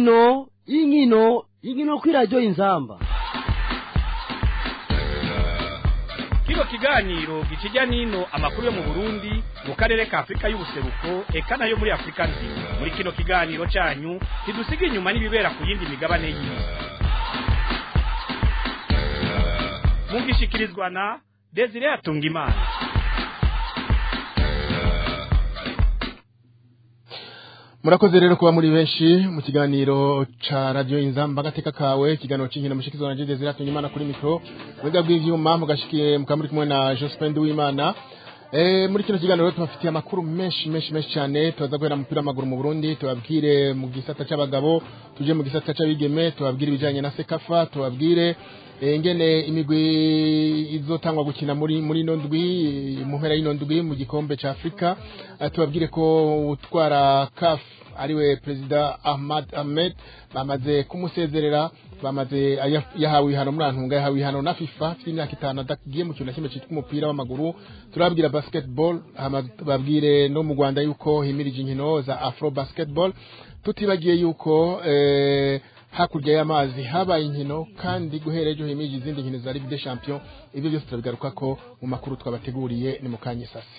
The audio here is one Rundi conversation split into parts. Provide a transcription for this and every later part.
inkino inkino inkino kuri radiyo inzamba kino kiganiro gikijya n'ino amakuru yo mu burundi mu karere ka afurika y'ubuseruko eka nayo muri afurika nzima muri kino kiganiro cyanyu ntidusiga inyuma n'ibibera ku yindi migabane y'isi mugishikirizwa na desire atungimana murakoze rero kuba muri benshi mu kiganiro ca radio inzamba gateka kawe ikiganiro c'inkino mushikizwa na Jide Ziratunye Imana kuri mikro mwega bw'ivyuma mugashikiye mukamuri kumwe na Jospin Uwimana Eh muri kino kiganiro tubafitiye amakuru menshi menshi menshi cyane tubaza guhera mupira w'amaguru mu Burundi tubabwire mu gisata c'abagabo tuje mu gisata c'abigeme tubabwire ibijanye na Sekafa tubabwire ingene imigwi izotangwa gukina muri muri ino ndwi mu mpera y'ino ndwi mu gikombe ca Afrika tubabwire ko utwara CAF ariwe perezida Ahmad Ahmed bamaze kumusezerera bamaze yahawe ihano muri antunga yahawe ihano na FIFA afite imyaka itanu adagiye mu kintu na kimwe cyitwa umupira w'amaguru turababwira basketball babwire no mu Rwanda yuko himirije inkino za Afro basketball tutibagiye yuko eh, hakurya y'amazi habaye inkino kandi guhera ejo himirije izindi nkino za Ligue des Champions ibyo byose turabigaruka ko mu makuru twabateguriye ni mu kanya sase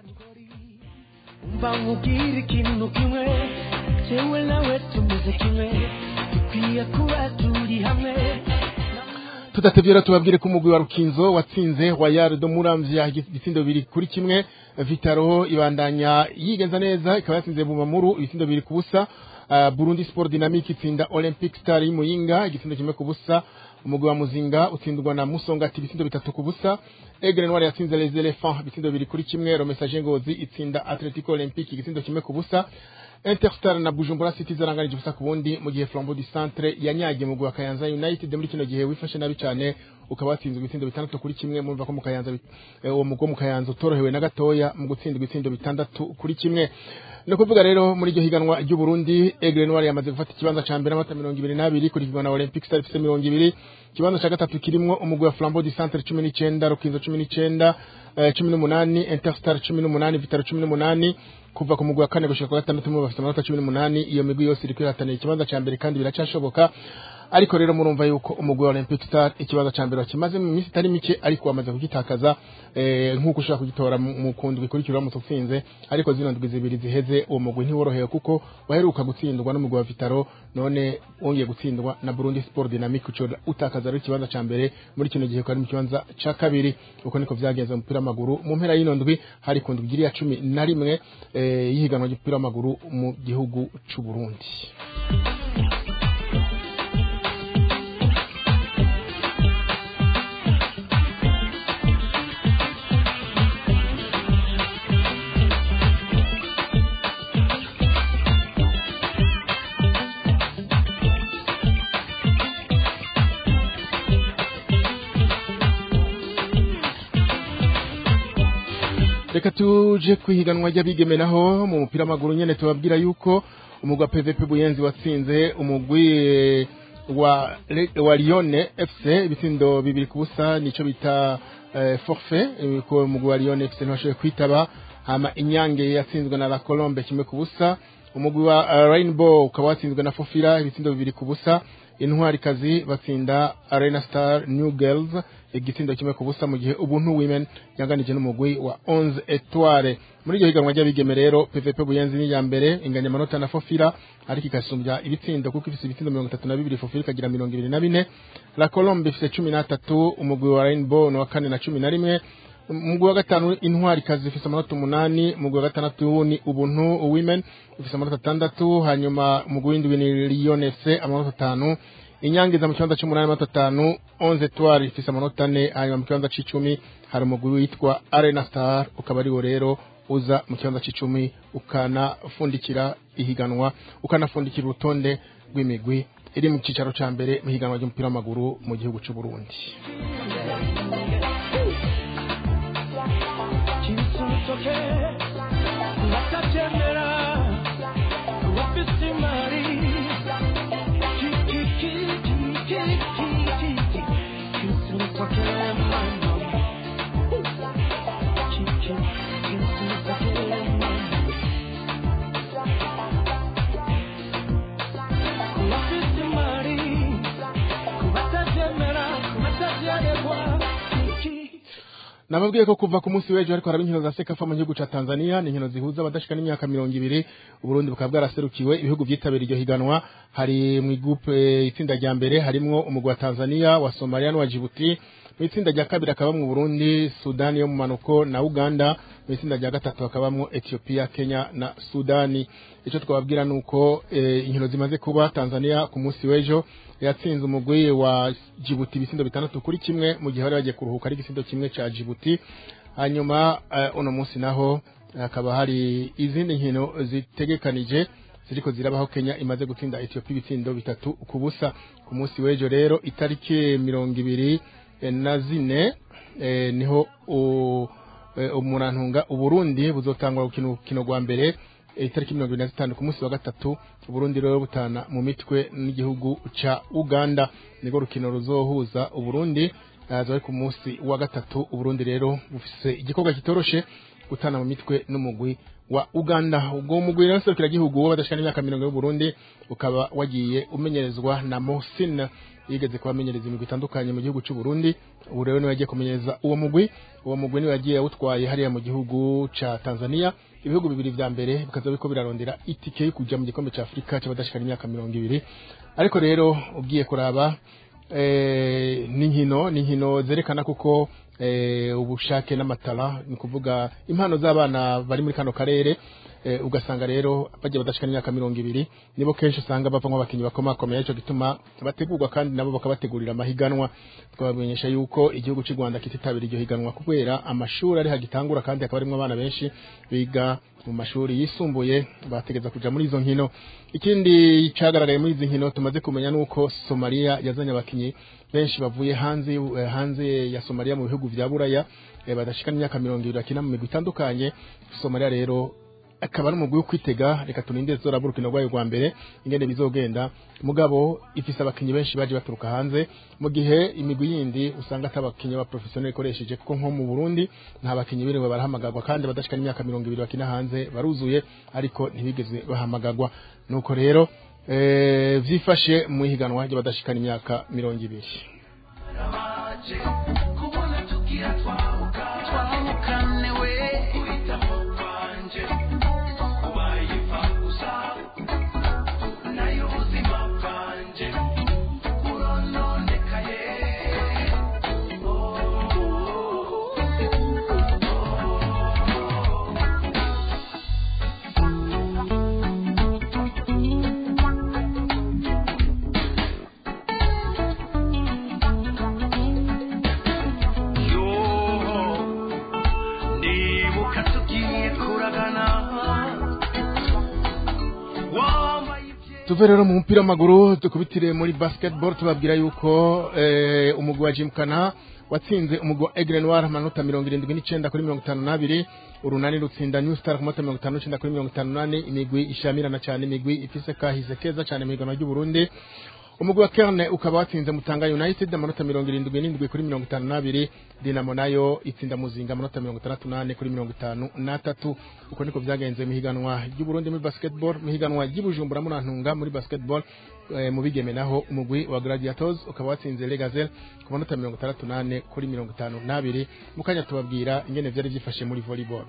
umva nkubwire ikintu kimwe jewe nawe tumeze kimwe dukwiye kuba turi hamwe tudatevye rero tubabwire ko umugwi wa Rukinzo watsinze Royal de Muramvya ibitsindo bibiri kuri kimwe Vitaro ibandanya yigenza neza ikaba yatsinze Bumamuru ibitsindo bibiri ku busa uh, Burundi Sport Dynamic itsinda Olympic Star y'Imuyinga igitsindo kimwe ku busa umugwi wa Muzinga utsindwa na Musongati ibitsindo bitatu ku busa Aigle Noir yatsinze Les Elephants ibitsindo bibiri kuri kimwe Romesaje Ngozi itsinda Atletico Olympique igitsindo kimwe ku busa Interstar na Bujumbura City zaranganije ubusa ku bundi mu gihe Flambeau du Centre yanyagiye mu gwa Kayanza United muri kino gihe wifashe nabi cyane ukaba watsinzwe ibitsindo bitandatu kuri kimwe murumva ko mu Kayanza uwo mugo mu Kayanza utorohewe na gatoya mu gutsindwa ibitsindo bitandatu kuri kimwe no kuvuga rero muri iryo higanwa ry'u Burundi Aigle Noir yamaze gufata ikibanza ca mbere amata 22 kuri na Olympic Star ifite 20 ikibanza ca gatatu kirimwo umugwi wa Flambeau du Centre 19 Rukinzo 19 18 Interstar 18 Vitaro 18 kuva ku mugwi wa kane gushika ku gatandatu mu bafite amanota 18 iyo migwi yose iri kwihatanira ikibanza ca mbere kandi biracashoboka ariko rero murumva yuko umugwi wa Olympic Star ikibanza ca mbere wakimaze mu minsi itari mike ariko wamaze kugitakaza eh, nk'uko ushobora kugitora mu kundi bikurikira mu tutsinze ariko zino ndwi zibiri ziheze uwo mugwi ntiworohewe kuko waheruka gutsindwa n'umugwi wa Vitaro none wongeye gutsindwa na Burundi Sport Dynamic uco utakaza rero ikibanza ca mbere muri kino gihe kandi mu kibanza ca kabiri uko niko vyagenze mu mupira w'amaguru mu mpera y'ino ndwi hari ku ndwi ya cumi na rimwe eh, y'ihiganwa ry'umupira w'amaguru mu gihugu c'u Burundi reka tuje kwihiganwa ry'abigeme naho mu mupira w'amaguru nyene tubabwira yuko umugwi wa PVP Buyenzi watsinze umugwi wa wa Lyon FC ibitsindo bibiri ku busa nico bita eh, forfait ko umugwi wa Lyon FC ntibashoboye kwitaba hama inyange yatsinzwe na La Colombe kimwe ku busa umugwi wa uh, Rainbow ukaba watsinzwe na Fofira ibitsindo bibiri ku busa intwari kazi batsinda Arena Star New Girls igitsindo kimwe ku busa mu gihe ubuntu women yanganije n'umugwi wa 11 Etoile muri iryo higanwa ry'abigeme rero PVP Buyenzi ni ya mbere inganya amanota na Fofira ariko ikasumbya ibitsindo kuko ifise ibitsindo 32 Fofira ikagira 24 La Colombe ifise 13 umugwi wa Rainbow no wa kane na 11 umugwi wa gatanu intwari kazi ifise amanota umunani umugwi wa gatandatu ni ubuntu women ifise amanota atandatu hanyuma umugwi w'indwi ni Lyon FC amanota atanu inyangiza mu kibanza c'umunani amanota atanu onze etoile ifise amanota ane hanyuma mu kibanza c'icumi hari umugwi witwa Arena Star ukaba ariwo rero uza mu kibanza c'icumi ukanafundikira ihiganwa ukanafundikira urutonde rw'imigwi iri mu cicaro ca mbere mu higanwa ry'umupira w'amaguru mu gihugu c'u Burundi kinsutoke batabyemera bafite imari kinsutoke mama kinsutoke mama nababwiye ko kuva ku munsi w'ejo ariko haraba inkino za sekafa mu gihugu ca Tanzania ni inkino zihuza abadashika n'imyaka mirongo ibiri Uburundi bukaba bwaraserukiwe ibihugu vyitabiriye iryo higanwa hari mu groupe itsinda rya mbere harimwo umugwi wa Tanzania wa Somalia n'uwa Djibouti mu itsinda rya kabiri hakabamwo Burundi Sudani yo mu manuko na Uganda mu itsinda rya gatatu hakabamwo Ethiopia Kenya na Sudani ico twababwira nuko eh, inkino zimaze kuba Tanzania ku munsi w'ejo yatsinze umugwi wa Djibouti ibisindo bitandatu kuri kimwe mu gihe bari bagiye kuruhuka ari igisindo kimwe ca Djibouti hanyuma eh, uno munsi naho hakaba hari izindi nkino zitegekanije ziriko zirabaho Kenya imaze gutsinda Ethiopia ibitsindo bitatu ku busa ku munsi w'ejo rero itariki mirongo ibiri eh, na zine eh, niho u- eh, umurantunga uburundi buzotangwa gukina urukino rwa mbere eh, itariki mirongo ibiri na zitanu ku munsi wa gatatu uburundi rero butana mu mitwe n'igihugu ca uganda nirwo rukino ruzohuza uburundi aza ku munsi wa gatatu uburundi rero bufise igikorwa kitoroshe gutana mu mitwe n'umugwi wa uganda ubwo mugwi rero serukiragihugu w'abadashika n'imyaka mirongo y'uburundi ukaba wagiye umenyerezwa na mohsin yigeze kubamenyereza imigwi itandukanye mu gihugu cy'u Burundi ubu rero niwe yagiye kumenyereza uwo mugwi uwo mugwi niwe yagiye awutwaye hariya mu gihugu ca Tanzania ibihugu bibiri vya mbere bikaza biko birarondera itike yo kuja mu gikombe ca Afrika c'abadashikana imyaka mirongo ibiri ariko rero ugiye kuraba eh, n'inkino n'inkino zerekana kuko eh, ubushake n'amatara ni kuvuga impano z'abana bari muri kano karere eh, ugasanga rero bagiye badashikana imyaka mirongo ibiri nibo kenshi usanga bavamo abakinyi bakomakomeye ico gituma bategurwa kandi nabo bakabategurira amahiganwa twabamenyesha yuko igihugu cy'u Rwanda kititabira iryo higanwa kubera amashuri ari hagitangura kandi hakaba harimo abana benshi biga mu mashuri yisumbuye bategeza kuja muri izo nkino ikindi cagaragaye muri izi nkino tumaze kumenya nuko Somalia yazanye abakinyi benshi bavuye hanze y'u- eh, hanze ya Somalia mu bihugu vya Buraya eh, badashikana imyaka mirongo ibiri bakina mu migwi itandukanye Somalia rero akaba ari umugwi wo kwitega reka tuninde zora burukino rwayo rwa mbere ingene bizogenda mugabo ifise abakinyi benshi baje baturuka hanze mu gihe imigwi yindi usanga atabakinyi ba professionnel ikoresheje kuko nko mu Burundi nta bakinyi biriwe barahamagarwa kandi badashikana imyaka mirongo ibiri bakina hanze baruzuye ariko ntibigeze bahamagarwa nuko rero eh, vyifashe mu ihiganwa ry'abadashikana imyaka mirongo ibiri kubona tugira twahuka twahukane we uhitamo kwanje ubaye ipfa gusa nayo ubuzima bwanje burononekaye yo ndibuka tugiye kuragana wambaye ibye tuve rero mu mupira w'amaguru dukubitire muri basketball tubabwira yuko eh, umugwi wa Jimkana watsinze umugwi wa Aigle Noir amanota mirongo irindwi n'icenda kuri mirongo itanu n'abiri urunani rutsinda New Star ku manota mirongo itanu n'icenda kuri mirongo itanu n'ane imigwi ishamirana cane imigwi ifise kahise keza cane mu higanwa ry'u Burundi umugwi wa Kerne ukaba watsinze Mutanga United amanota mirongo irindwi n'indwi kuri mirongo itanu n'abiri Dinamo nayo itsinda Muzinga amanota mirongo itandatu n'ane kuri mirongo itanu n'atatu uko niko vyagenze mu higanwa ry'u Burundi muri basketball mu higanwa ry'i Bujumbura Murantunga muri basketball eh, mu bigeme naho umugwi wa Gladiators ukaba watsinze Le Gazelle ku manota mirongo itandatu n'ane kuri mirongo itanu n'abiri mu kanya tubabwira ingene vyari vyifashe muri volleyball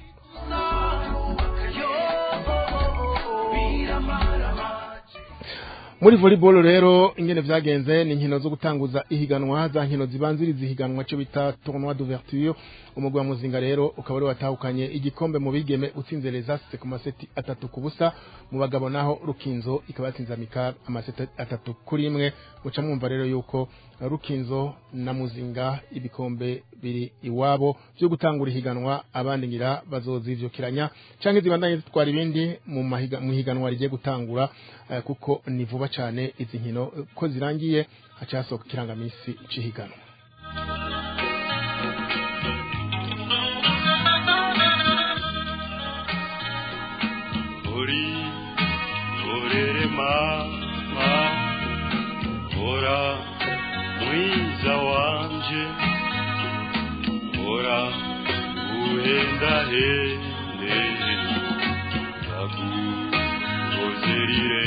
muri volleyball rero ingene vyagenze ni inkino zo gutanguza ihiganwa za nkino zibanziriza ihiganwa cyo bita tournoi d'ouverture umugwi wa muzinga rero ukaba ari watahukanye igikombe mu bigeme utsinze les Aces ku maseti atatu ku busa mu bagabo naho rukinzo ikaba yatsinze amikar amaseti atatu kuri imwe muca mwumva rero yuko rukinzo na muzinga ibikombe biri iwabo byo gutangura ihiganwa abandi ngira bazozivyukiranya canke zibandanye zitwara ibindi mu mahiga- mu higanwa rigiye gutangura eh, kuko ni vuba cane izi nkino eh, ko zirangiye haca hasohoka ikirangamisi c'ihiganwa uri urere mama ora mwiza wanje ora uhenda hende ndaguzerire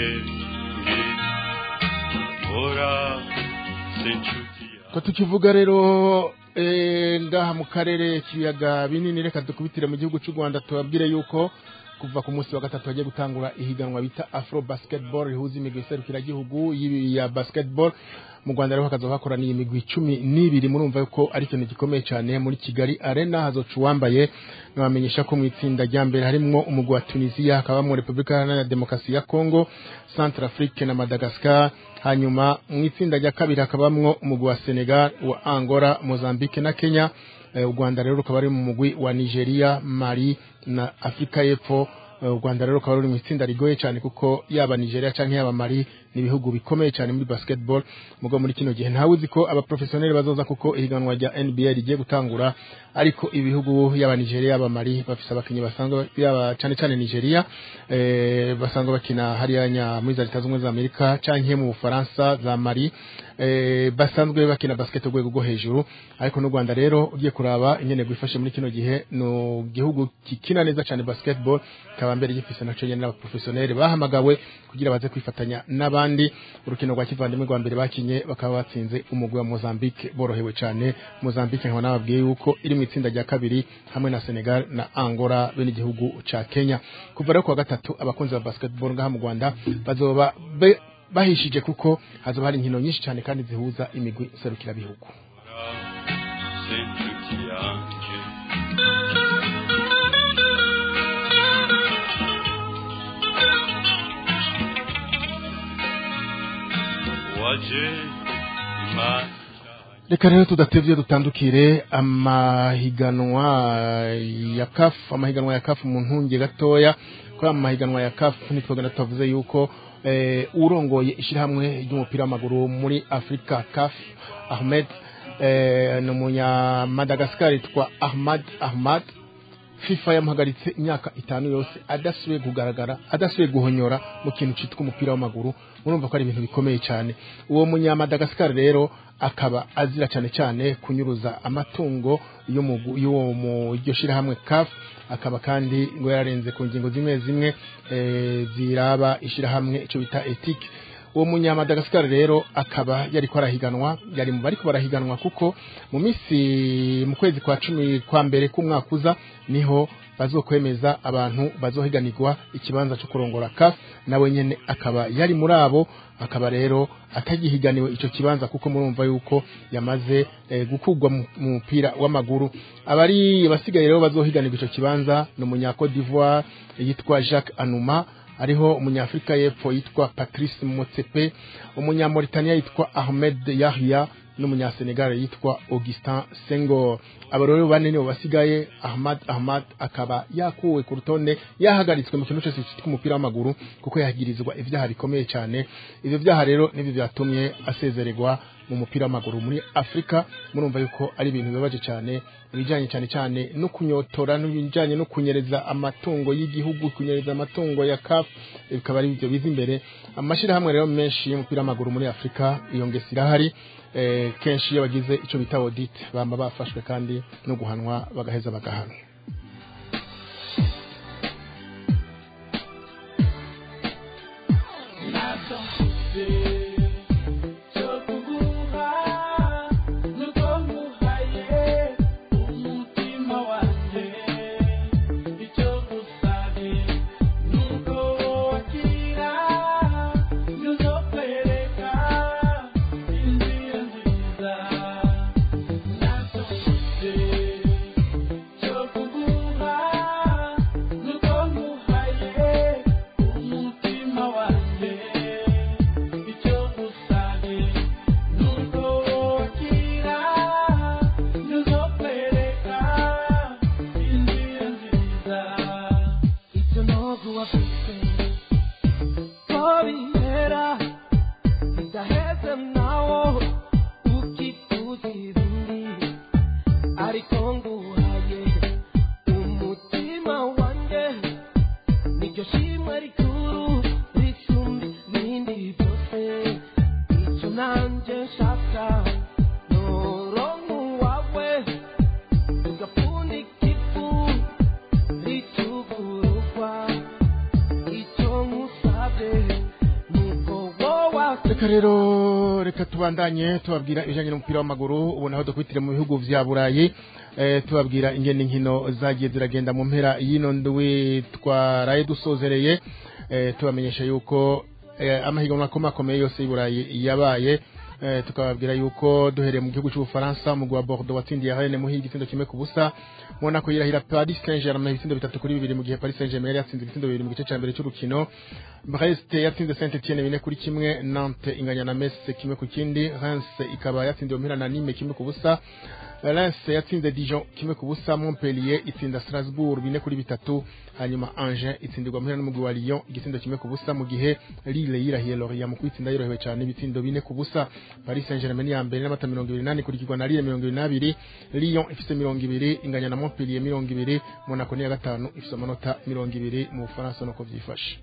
ora senchuti ko tukivuga rero eh, ngaha mu karere k'ibiyaga binini reka dukubitire mu gihugu cy'u rwanda tubabwire yuko kuva ku munsi wa gatatu hagiye gutangura ihiganwa bita afro basketball rihuza imigwi iserukiragihugu y'ibi- ya basketball mu rwanda rero hakaza hakoraniye imigwi cumi n'ibiri murumva yuko ari ikintu gikomeye cyane muri kigali arena hazoca uwambaye nabamenyesha ko mu itsinda rya mbere harimwo umugwi wa tunisiya hakabamo repubulika iharanira demokarasi ya congo centre afrique na madagascar hanyuma mu itsinda rya kabiri hakabamwo umugwi wa senegal wa angola mozambique na kenya Eh, u rwanda rero rukaba ari mu mugwi wa nigeria mali na afurika y'epfo Eh, u rwanda rero rukaba ruri mu itsinda rigoye cyane kuko yaba nigeria cyangwa yaba mali ni ibihugu bikomeye cyane muri basketball mugo muri kino gihe ntawe uzi ko abaprofesiyoneri bazoza kuko ihiganwa rya nba rigiye gutangura ariko ibihugu yaba nigeria yaba mali bafise abakinnyi basanzwe yaba cyane cyane nigeria eh, basanzwe bakina hariya nya muri za leta zunze ubumwe za amerika canke mu bufaransa za mali eh, basanzwe bakina basket urwego rwo hejuru ariko n'u rwanda rero ugiye kuraba ingene gwifashe muri kino gihe no gihugu kikina neza cyane basketball kaba mbere gifise naco nyene n'abaprofesiyoneri bahamagawe kugira baze kwifatanya n'abandi urukino rwa kivandimwe rwa mbere bakinye bakaba batsinze umugwi wa Mozambique borohewe cyane Mozambique nkaba nababwiye yuko iri mu itsinda rya kabiri hamwe na Senegal na Angola bene igihugu ca Kenya kuva rero kuwa gatatu abakunzi ba basketball ngaha mu Rwanda bazoba be- bahishije kuko hazoba hari inkino nyinshi cyane kandi zihuza imigwi serukirabihugu senshuti yanjye waje imana reka rero tudatevye dutandukire amahiganwa ya CAF amahiganwa ya CAF mu ntunge gatoya kuri amahiganwa ya CAF nitwogenda tuvuze yuko eh, urongoye ishirahamwe ry'umupira w'amaguru muri Afrika CAF Ahmed eh, ni umunya Madagascar yitwa Ahmad Ahmad FIFA yamuhagaritse imyaka itanu yose adasubiye kugaragara adasubiye guhonyora mu kintu cyitwa umupira w'amaguru murumva ko ari ibintu bikomeye cyane uwo munyamadagascar rero akaba azira cyane cyane kunyuruza amatungo yo mu gu- y'uwo mu iryo shirahamwe CAF akaba kandi ngo yararenze ku ngingo zimwe zimwe eh, ziraba ishirahamwe icyo bita ethique uwo munyamadagascar rero akaba yari ko arahiganwa yari mu bariko barahiganwa kuko mu minsi mu kwezi kwa cumi kwa mbere k'umwaka uza niho bazokwemeza abantu bazohiganirwa ikibanza cyo kurongora CAF nawe nyene akaba yari muri abo akaba rero atagihiganiwe ico kibanza kuko murumva yuko yamaze eh, gukugwa mu mu mupira w'amaguru abari basigaye rero bazohiganirwa ico kibanza ni umunya Cote d'Ivoire yitwa Jacques Anouma ariho umunyafrika y'epfo yitwa Patrice Motsepe umunyamauritania yitwa Ahmed Yahya n'umunyasenegal yitwa Augustin Senghor abo rero bane nibo basigaye Ahmad Ahmad akaba yakuwe ku rutonde yahagaritswe mu kintu cyose cyitwa umupira w'amaguru kuko yagirizwa ibyaha bikomeye cyane ivyo byaha rero nibyo byatumye asezererwa mu mupira w'amaguru muri Afrika murumva yuko ari ibintu bibabaje cyane ibijanye cyane cyane no kunyotora n'ibijanye no kunyereza amatungo y'igihugu kunyereza amatungo ya CAF bikaba ari byo biza imbere amashirahamwe rero menshi y'umupira w'amaguru muri Afrika iyo ngesi irahari eh, kenshi iyo bagize ico bita audit bamba bafashwe kandi no guhanwa bagaheza bagahanwa icyo ntabwo wafite ko bihera bidaheze nawo ukituzira undi ariko nguhaye umutima wanjye niryo shimwe rikuru risumba ibindi byose icyo nanjye nshaka noronka uwawe ugapfundika ifu ritugurukwa icyo nkusabye nuko wowe reka reka rero reka tubandanye tubabwira ibijyanye n'umupira w'amaguru ubu naho dukwitire mu bihugu vya burayi eh, tubabwira ingene inkino zagiye ziragenda mu mpera y'ino ndwi twaraye dusozereye eh, tubamenyesha yuko eh, amahiganwa akomakomeye yose y'i burayi yabaye eh, tukababwira yuko duhereye mu gihugu cy'ubufaransa umugwi wa bordeaux watsindiye rennes muhi igisindo kimwe ku busa monaco yirahira paris saint germain ibisindo bitatu kuri bibiri mu gihe paris saint germain yari yatsinze ibisindo bibiri mu gice cya mbere cy'urukino brest yatsinze saint etienne bine kuri kimwe nantes inganya na metz kimwe ku kindi reims ikaba yatsindiwe muhira na nime kimwe ku busa Lens yatsinze Dijon kimwe ku busa Montpellier itsinda Strasbourg bine kuri bitatu hanyuma Angers itsindirwa muhira n'umugwi wa Lyon igitsindo kimwe ku busa mu gihe Lille yirahiye Lorient mu kwitsinda yorohewe cyane ibitsindo bine ku busa Paris Saint-Germain ya mbere n'amata mirongo ibiri n'ane kurikirwa na Lille mirongo ibiri n'abiri Lyon ifise mirongo ibiri inganya na Montpellier mirongo ibiri Monaco niya gatanu ifise amanota mirongo ibiri mu Bufaransa nuko vyifashe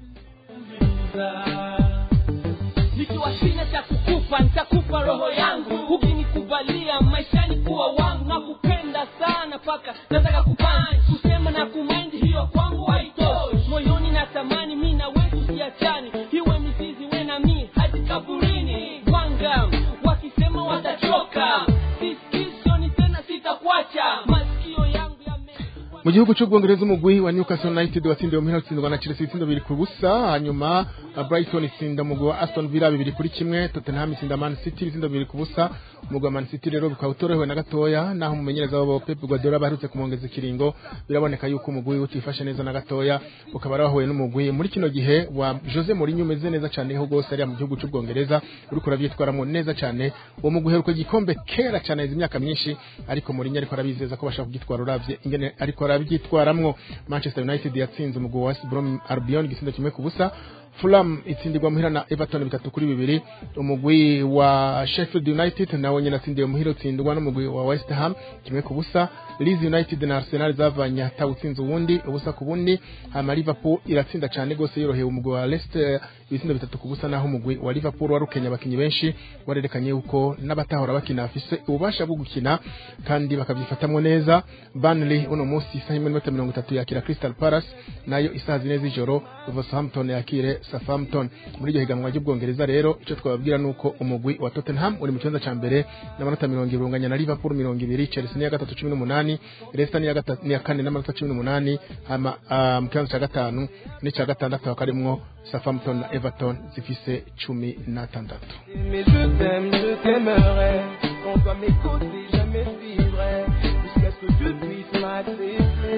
nikiwa sina cha kukupa nitakupa roho yangu ukinikubalia maishani kuwa wangu na kupenda sana paka nataka kupani kusema na kumaindi hiyo kwangu haitoshi moyoni natamani mi na wetu siachani iwe mizizi we na mi hadi kaburini wanga wakisema watachoka siskisoni tena sitakuacha masikio yangu yame mu gihugu cy'ubwongereza umugwi wa Newcastle United watsindiwe muhira utsindwa na Chelsea ibitsindo bibiri ku busa hanyuma uh, Brighton itsinda umugwi wa Aston Villa bibiri kuri kimwe Tottenham itsinda Man City ibitsindo bibiri ku busa umugwi wa Man City rero bikaba utorohewe na gatoya naho umumenyereza wabo Pep Guardiola baherutse kumwongeza ikiringo biraboneka yuko umugwi utifashe neza na gatoya ukaba wahuye n'umugwi muri kino gihe wa Jose Mourinho umeze neza cyane ho gose ari mu gihugu cy'ubwongereza uriko uravyitwaramo neza cyane uwo mugwi uheruka igikombe kera cyane izi imyaka myinshi ariko Mourinho ariko arabizeza ko bashaka kugitwara uravye ingene ariko arabyitwaramwo Manchester United yatsinze umugwi wa West Brom Albion igisindo kimwe ku busa Fulham itsindirwa muhira na Everton bitatu kuri bibiri umugwi wa Sheffield United nawe nyine atsindiwe muhira utsindwa n'umugwi wa West Ham kimwe ku busa Leeds United na Arsenal zavanye hatawutsinze uwundi ubusa ku bundi hama Liverpool iratsinda cyane gose yoroheye umugwi wa Leicester ibitsindo bitatu ku busa naho umugwi wa Liverpool warukenya abakinyi benshi warerekanye yuko n'abatahora bakina bafise ububasha bwo gukina kandi bakabyifatamwo neza Burnley uno munsi isaha imwe n'iminota mirongo itatu yakira Crystal Palace nayo isaha zine z'ijoro Wolverhampton yakire Southampton muri iryo higanwa ry'ubwongereza rero icyo twababwira nuko umugwi wa Tottenham uri mu kibanza ca mbere n'amanota mirongo ibiri unganya na Liverpool mirongo ibiri Chelsea niya gatatu cumi n'umunani Leicester niya gatatu niya kane n'amanota cumi n'umunani hama ah, mu kibanza ca gatanu n'icya gatandatu hakaba harimwo Southampton na Everton zifise cumi n'atandatu Mais je t'aime, je t'aimerai. Quand toi m'écouter, je me suivrai. Jusqu'à ce que tu puisses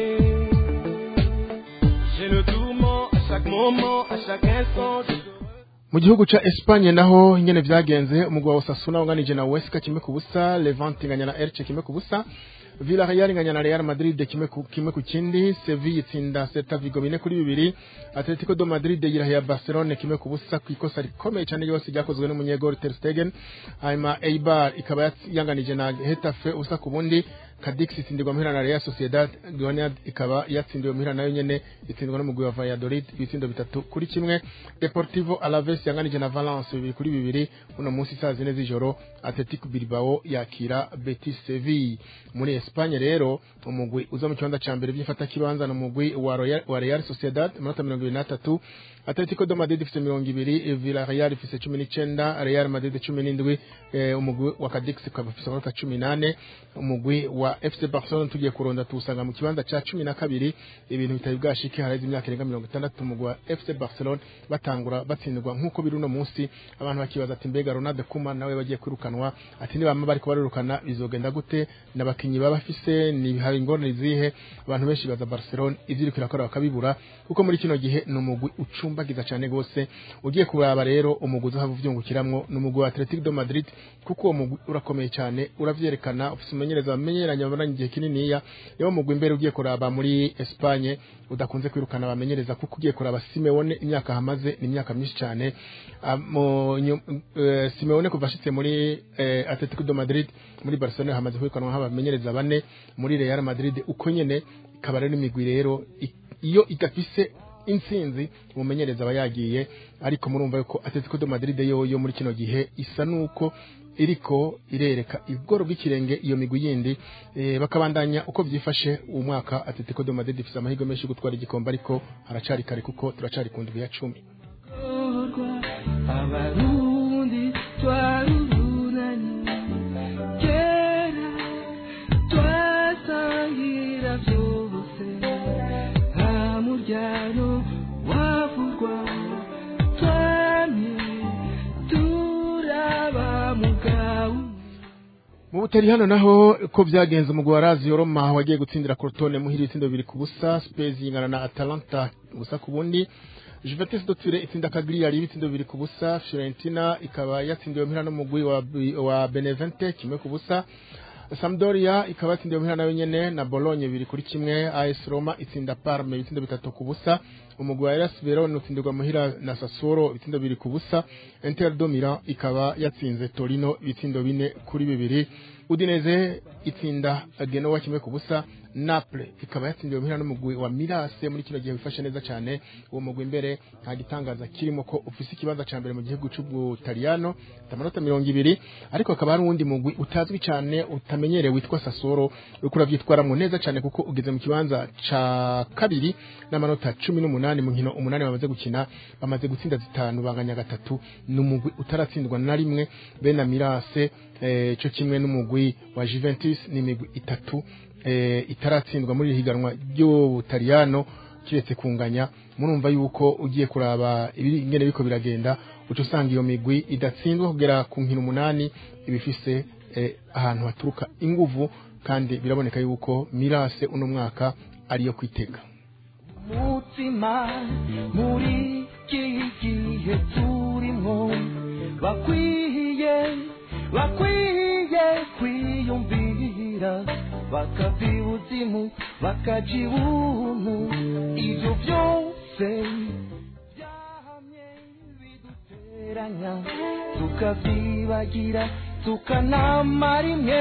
m'accepter. J'ai le tourment à chaque moment, à chaque instant. Je mu gihugu ca Espagne naho ingene vyagenze umugwi wa Osasuna unganije na Huesca kimwe ku busa Levante inganya na Elche kimwe ku busa Villarreal inganya na Real Madrid kimwe ku kimwe ku kindi Sevilla itsinda Celta Vigo bine kuri bibiri Atletico do Madrid yirahiye Barcelona kimwe ku busa ku ikosa rikomeye cyane ryose ryakozwe n'umunyegol Ter Stegen hanyuma Eibar ikaba yats- yanganije na Getafe ubusa ku bundi Cadix itsindirwa muhira na Real Sociedad Granada ikaba yatsindiwe muhira nayo nyene itsindwa n'umugwi wa Valladolid ibitsindo bitatu kuri kimwe Deportivo Alaves yanganije na Valence bibiri kuri bibiri uno munsi saa zine z'ijoro Atletico Bilbao yakira Betis Sevilla muri Espagne rero umugwi uza mu kibanza ca mbere by'ifata kibanza no mugwi wa Royal, wa Real Sociedad amanota mirongo ibiri n'atatu Atletico de Madrid ifise mirongo ibiri Villarreal ifise cumi n'icenda Real Madrid cumi n'indwi eh, umugwi wa Cadix ukaba ufise amanota cumi n'ane umugwi wa FC Barcelona tugiye kuronda tuwusanga mu kibanza ca cumi na kabiri ibintu bitari bwashike haraheze imyaka irenga mirongo itandatu umugwi wa FC Barcelona batangura batsindwa nk'uko biri uno munsi abantu bakibaza ati mbega Ronald Koeman nawe bagiye kwirukanwa ati nibama bariko barirukana bizogenda gute n'abakinyi baba bafise ni hari ingorane zihe abantu benshi baza Barcelona ivyo iriko irakora bakabibura kuko muri kino gihe ni umugwi ucumbagiza cane gose ugiye kuraba rero umugwi uzahava uvyungukiramwo ni umugwi wa Atletico de Madrid kuko uwo mugwi urakomeye cyane uravyerekana ufise umumenyereza bamenyeranya bamaranye igihe kininiya niwo mugwi imbere ugiye kuraba muri Espagne udakunze kwirukana abamenyereza kuko ugiye kuraba Simeone imyaka hamaze ni imyaka myinshi cyane Ah, mu nyu- eh, Simeone kuva ashitse muri eh, Atletico de Madrid muri Barcelona hamaze kwirukanwa nk'abamenyereza bane muri Real Madrid uko nyene ikaba rero imigwi rero i- iyo igafise intsinzi umumenyereza aba yagiye ariko murumva yuko Atletico de Madrid yoyo muri kino gihe isa nuko iriko irereka ibworo bw'ikirenge iyo migwi yindi eh, bakabandanya uko vyifashe uwo mwaka Atletico de Madrid ifise amahirwe menshi yo gutwara igikombe ariko haracari kare kuko turacari ku ndwi ya cumi abarundi urubyaro wavugwa twamye turaba mugabo mu butari hano naho ko byagenze umugwi wa Lazio Roma wagiye gutsindira Crotone muhira ibitsindo bibiri ku busa Spurs yingana na Atalanta ubusa ku bundi Juventus de Turin itsinda Cagliari ibitsindo bibiri ku busa Fiorentina ikaba yatsindiwe muhira n'umugwi wa, wa Benevente kimwe ku busa Sampdoria ikaba yatsindiwe muhira nayo nyene na Bologna bibiri kuri kimwe AS Roma itsinda Parme ibitsindo bitatu ku busa umugwi wa Hellas Verona utsindirwa muhira na Sassuolo ibitsindo bibiri ku busa Inter de Milan ikaba yatsinze Torino ibitsindo bine kuri bibiri Udinese itsinda Genoa kimwe ku busa Naples ikaba yatsindiwe muhira n'umugwi wa Mirase muri kino gihe wifashe neza cyane uwo mugwi imbere nta gitangaza kirimo ko ufise ikibanza ca mbere mu gihugu c'Ubutaliyano amanota mirongo ibiri ariko akaba hari uwundi mugwi utazwi cyane utamenyerewe witwa Sassuolo uriko uravyitwaramwo neza cyane kuko ugeze mu kibanza ca kabiri n'amanota cumi n'umunani mu nkino umunani bamaze gukina bamaze gutsinda zitanu banganya gatatu n'umugwi utaratsindwa na rimwe bena Mirase eh, cyo kimwe n'umugwi wa Juventus n'imigwi itatu eh, itaratsindwa muri iri higanwa ry'Ubutaliyano kiretse kunganya murumva yuko ugiye kuraba ibiri ingene biko biragenda uca usanga iyo migwi idatsindwa kugera ku nkino umunani ibifise eh, ahantu haturuka inguvu kandi biraboneka yuko Mirase uno mwaka ariyo kwitega mutima muri iki gihe turimo bakwiye bakwiye kwiyumvira bakava ibuzimu bakaja ibuntu ibyo byose byahamye biduteranya tukavyibagira tukanamara imwe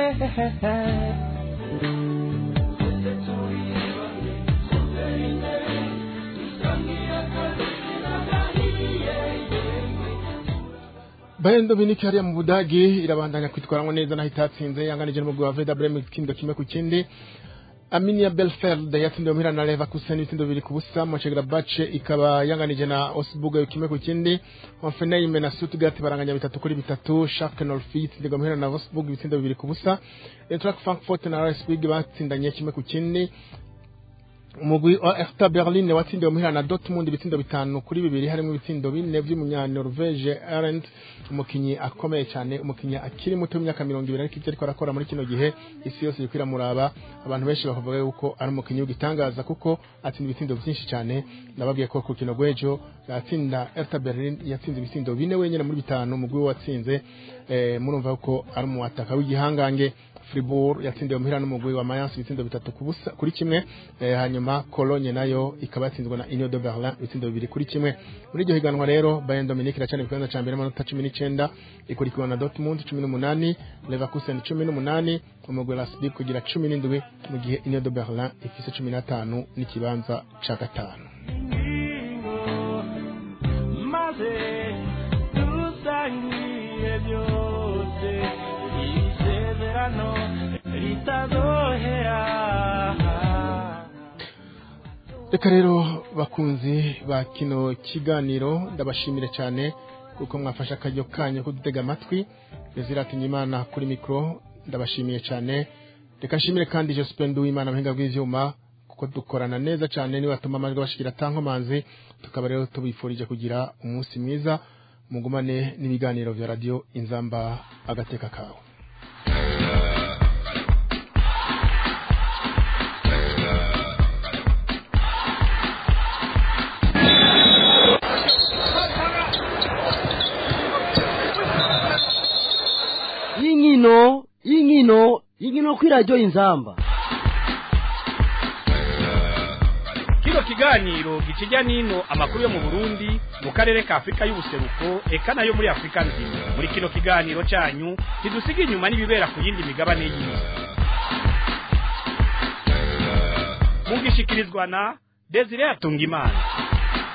Bayern Dominique hariya mu Budagi irabandanya kwitwaranwa neza naho itatsinze yanganije n'umugwi wa Werder Bremen ikindo kimwe ku kindi Arminia Bielefeld yatsindiwe muhira na Leverkusen ibitsindo bibiri ku busa Mönchengladbach ikaba yanganije na Augsburg kimwe ku kindi Hoffenheim na Stuttgart baranganya bitatu kuri bitatu Schalke 04 itsindirwa muhira na Wolfsburg ibitsindo bibiri ku busa Eintracht Frankfurt na RS Leipzig batsindanye kimwe ku kindi umugwi wa Hertha Berlin watsindiwe muhira na Dortmund ibitsindo bitanu kuri bibiri harimo ibitsindo bine vy'umunya Norvege Arendt umukinyi akomeye cyane umukinyi akiri muto w'imyaka mirongo ibiri ariko ivyo ariko arakora muri kino gihe isi yose iriko iramuraba abantu benshi bakavuga yuko ari umukinyi w'igitangaza kuko atsinda ibitsindo vyinshi cyane nababwiye ko ku kino gwejo yatsinda Hertha Berlin yatsinze ibitsindo bine wenyene muri bitanu umugwi we watsinze eh, murumva ko ari umuwataka w'igihangange Fribourg yatsindiwe muhira n'umugwi wa Mayence ibitsindo bitatu ku busa kuri kimwe eh, hanyuma Cologne nayo ikaba yatsinzwe na Union de Berlin ibitsindo bibiri kuri kimwe muri iryo higanwa rero Bayern Dominique iracana ku kibanza ca mbere n'amanota cumi n'icenda ikurikiwe na Dortmund cumi n'umunani Leverkusen cumi n'umunani umugwi wa Leipzig kugira cumi n'indwi mu gihe Union de Berlin ifise cumi n'atanu n'ikibanza ca gatanu maze dusangiye byose isezerano ritazohera reka rero bakunzi ba kino kiganiro ndabashimire cyane kuko mwafashe akaryo kanyu ko dutega amatwi beziratinya imana kuri mikoro ndabashimiye cyane reka nshimire kandi Jospin Uwimana muhinga bw'ivyuma kuko dukorana neza cyane niba atuma amajwi bashikira tankomanzi tukaba rero tubifurije kugira umunsi mwiza mugumane n'ibiganiro vya radio inzamba agateka kawe y'inkino y'inkino y'inkino kuri radiyo inzamba kino kiganiro gikijya n'ino amakuru yo mu burundi mu karere ka afurika y'ubuseruko eka nayo muri afurika nzima muri kino kiganiro cyanyu ntidusiga inyuma n'ibibera ku yindi migabane y'isi mugishikirizwa na desire atungimana